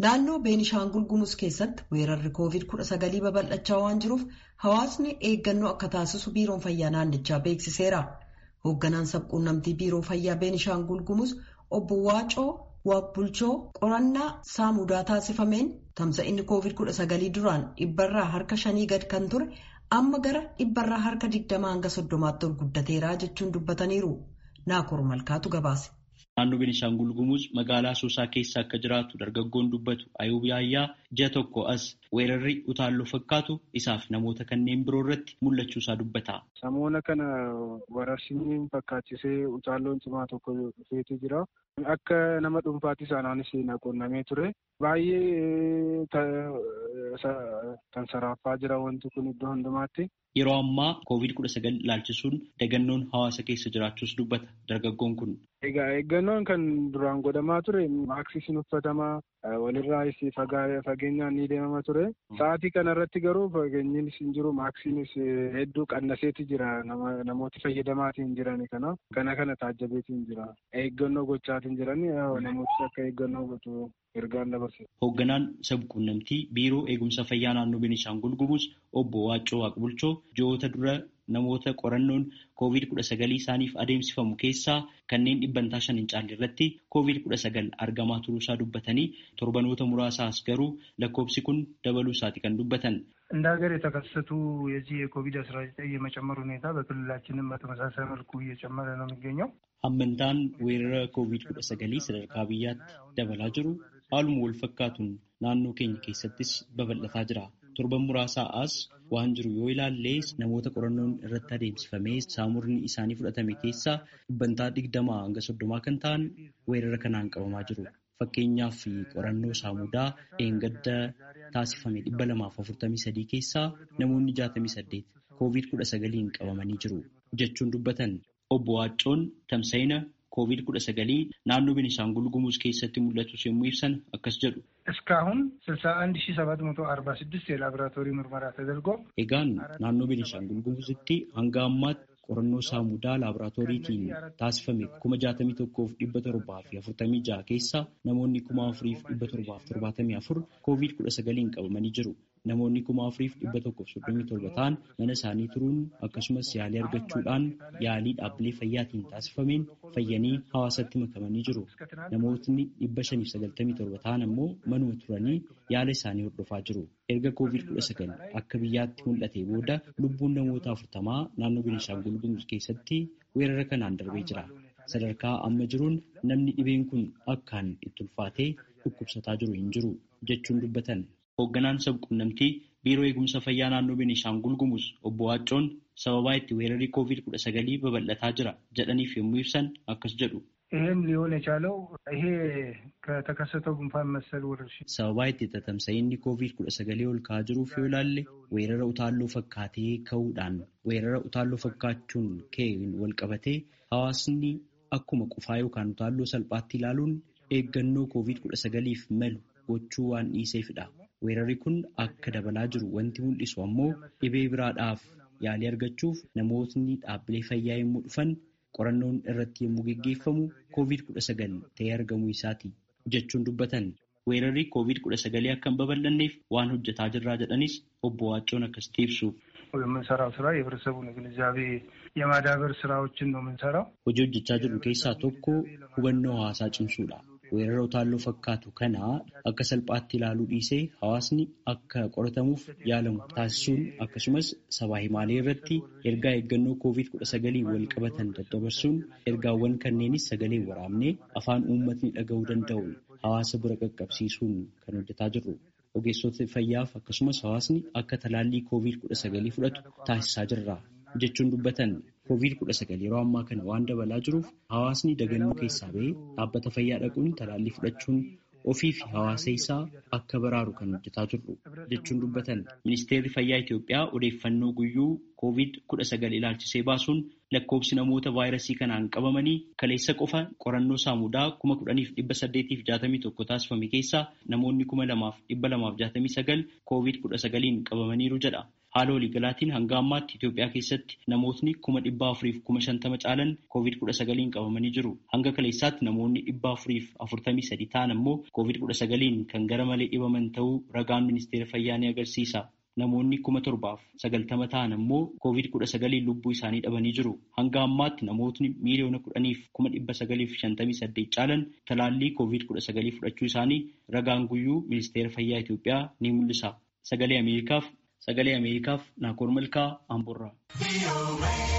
Naannoo Beenishaangul Gumuz keessatti weerarri COVID-19 babal'achaa waan jiruuf hawaasni eeggannoo akka taasisu biiroon fayyaa naannichaa beeksiseera. Hoogganaan sabquunnamtii biiroo fayyaa Beenishaangul Gumuz obbo Waacoo Waaqbulchoo qorannaa saamudaa taasifameen tamsa'inni COVID-19 duraan dhibbarraa harka shanii gad kan ture amma gara dhibbarraa harka digdamaa hanga soddomaatti ol guddateera jechuun dubbataniiru. Naakoor Malkaatu gabaase. Naannoo Beenishaangul Gumuz magaalaa Asoosaa keessa akka jiraatu dargaggoon dubbatu Ayuub Yaayyaa ji'a tokko as weerarri utaalloo fakkaatu isaaf namoota kanneen biroo irratti mul'achuu isaa dubbata. Samoona kana wararsini fakkaachisee utaalloon cimaa tokko dhufeetu jira. Akka nama dhuunfaatti isaanaanis naqonnamee ture. Baay'ee kan saraffaa jira wanti kun iddoo hundumaatti. Yeroo ammaa COVID-19 ilaalchisuun dagannoon hawaasa keessa jiraachuus dubbata dargaggoon kun. Egaa eeggannoon kan duraan godhamaa ture maaksiin uffatamaa walirraas fageenyaan ni deemama ture. Sa'aatii kanarratti garuu fageenyiinis hin jiru maaksiinis hedduu qannaseeti jira namooti fayyadamaatiin jiran kana kana kana taajjabeetiin jira. Eeggannoo gochaatiin jiran namooti akka eeggannoo godhu ergaan dabarse. Hoogganaan sabquunnamtii biiroo eegumsa fayyaa naannoo Beenishaangul Gumuz obbo Waaccoo Waaqbulchoo ji'oota dura namoota qorannoon COVID-19 isaaniif adeemsifamu keessaa kanneen dhibbantaa shan hin caalle irratti COVID-19 argamaa turuusaa dubbatanii torbanoota muraasaas garuu lakkoobsi kun dabaluu isaati kan dubbatan. እንደ ሀገር የተከሰቱ የዚህ የኮቪድ አስራ ዘጠኝ የመጨመር ሁኔታ በክልላችንም በተመሳሳይ መልኩ እየጨመረ ነው የሚገኘው። Hammantaan weerara COVID-19 sadarkaa biyyaatti dabalaa jiru haaluma wal fakkaatuun naannoo keenya keessattis babal'ataa jira. Torban muraasaa as waan jiru yoo ilaalle namoota qorannoon irratti adeemsifamee saamurni isaanii fudhatame keessaa dhibbantaa digdamaa hanga soddomaa kan ta'an weerara kanaan qabamaa jiru. Fakkeenyaaf qorannoo saamudaa dheengadda taasifame dhibba lamaaf afurtamii sadii keessaa namoonni jaatamii saddeet COVID-19 qabamanii jiru jechuun dubbatan. Obbo Waaccoon tamsa'ina COVID-19 naannoo Beenishaangul Gumuz keessatti mul'atus yommuu ibsan akkas jedhu. እስካሁን ስልሳ አንድ ሺ ሰባት መቶ አርባ ስድስት የላቦራቶሪ ምርመራ ተደርጎ Egaan naannoo Beenishaangul Gumuzitti hanga ammaatti qorannoo saamudaa laaboraatooriitiin taasifame kuma jaatamii tokkoof dhibba torbaa fi afurtamii jaha keessa namoonni kuma afuriif dhibba torbaaf torbaatamii afur koovid kudha sagaliin qabamanii jiru. Namoonni kuma afuriif dhibba tokkoof soddomii torba ta'an mana isaanii turuun akkasumas yaalii argachuudhaan yaalii dhaabbilee fayyaatiin taasifameen fayyanii hawaasatti makamanii jiru. Namootni dhibba shaniif sagaltamii torba ta'an ammoo manuma turanii yaala isaanii hordofaa jiru. Erga koovid kudha sagal akka biyyaatti mul'ate booda lubbuun namoota afurtamaa naannoo Beenishaangul Gumuz keessatti weerara kanaan darbee jira. Sadarkaa amma jiruun namni dhibeen kun akkaan itti ulfaatee dhukkubsataa jiru hin jiru jechuun dubbatan. Hoogganaan sabquunnamtii biiroo eegumsa fayyaa naannoo Beenishaangul Gumuz obbo Waaccoon sababaa itti weerarri COVID-19 babal'ataa jira jedhaniif yommuu ibsan akkas jedhu. ይህም ሊሆን የቻለው ይሄ ከተከሰተው ጉንፋን መሰል ወረርሽኝ Sababaa itti tatamsa'inni COVID-19 ol ka'aa jiruuf yoo ilaalle weerara utaalloo fakkaatee ka'uudhaan weerara utaalloo fakkaachuun ka'een wal qabatee hawaasni akkuma qufaa yookaan utaalloo salphaatti ilaaluun eeggannoo COVID-19f malu gochuu waan dhiiseefidha. Weerarri kun akka dabalaa jiru wanti mul'isu ammoo dhibee biraadhaaf yaalii argachuuf namootni dhaabbilee fayyaa yommuu dhufan qorannoon irratti yommuu geggeeffamu COVID-19 ta'ee argamuu isaati jechuun dubbatan. Weerarri COVID-19 akka hin babal'anneef waan hojjetaa jirraa jedhanis obbo Waaccoon akkasitti ibsu. የምንሰራው ስራ የህብረተሰቡን ግንዛቤ የማዳበር ስራዎችን ነው የምንሰራው። Hojii hojjechaa jirru keessaa tokko hubannoo hawaasaa cimsuudha. Weerara utaalloo fakkaatu kana akka salphaatti ilaaluu dhiisee hawaasni akka qoratamuuf yaalamu taasisuun akkasumas sabaa himaalee irratti ergaa eeggannoo COVID-19 wal qabatan daddabarsuun ergaawwan kanneenis sagalee waraabnee afaan uummatni dhaga'uu danda'u hawaasa bira qaqqabsiisuun kan hojjetaa jirru. Ogeessota fayyaaf akkasumas hawaasni akka talaallii COVID-19 fudhatu taasisaa jirra jechuun dubbatan. COVID-19 yeroo ammaa kana waan dabalaa jiruuf hawaasni dagannoo keessaa ba'ee dhaabbata fayyaa dhaquun talaallii fudhachuun ofii fi hawaasa isaa akka baraaru kan hojjetaa jirru jechuun dubbatan. Ministeerri Fayyaa Itoophiyaa odeeffannoo guyyuu COVID-19 ilaalchisee baasuun lakkoobsi namoota vaayirasii kanaan qabamanii kaleessa qofa qorannoo saamudaa kuma kudhaniif dhibba saddeetiif jaatamii tokko taasifame keessaa namoonni kuma lamaaf dhibba lamaaf jaatamii sagal COVID-19 qabamaniiru jedha. Haala waliigalaatiin hanga ammaatti Itoophiyaa keessatti namootni kuma dhibba afuriif kuma shantama caalan koovid kudha sagaliin qabamanii jiru. Hanga kaleessaatti namoonni dhibba afuriif afurtamii sadi ta'an ammoo koovid kudha sagaliin kan gara malee dhibaman ta'uu ragaan ministeera fayyaa ni agarsiisa. Namoonni kuma torbaaf sagaltama ta'an ammoo koovid kudha sagaliin lubbuu isaanii dhabanii jiru. Hanga ammaatti namootni miiliyoona kudhaniif kuma dhibba sagaliif shantamii saddeet caalan talaallii koovid kudha sagalii fudhachuu isaanii ragaan guyyuu ministeera fayyaa Itoophiyaa ni mul'isa. Sagalee Ameerikaaf Sagalee Ameerikaaf Naakoor Malkaa Amboorraa.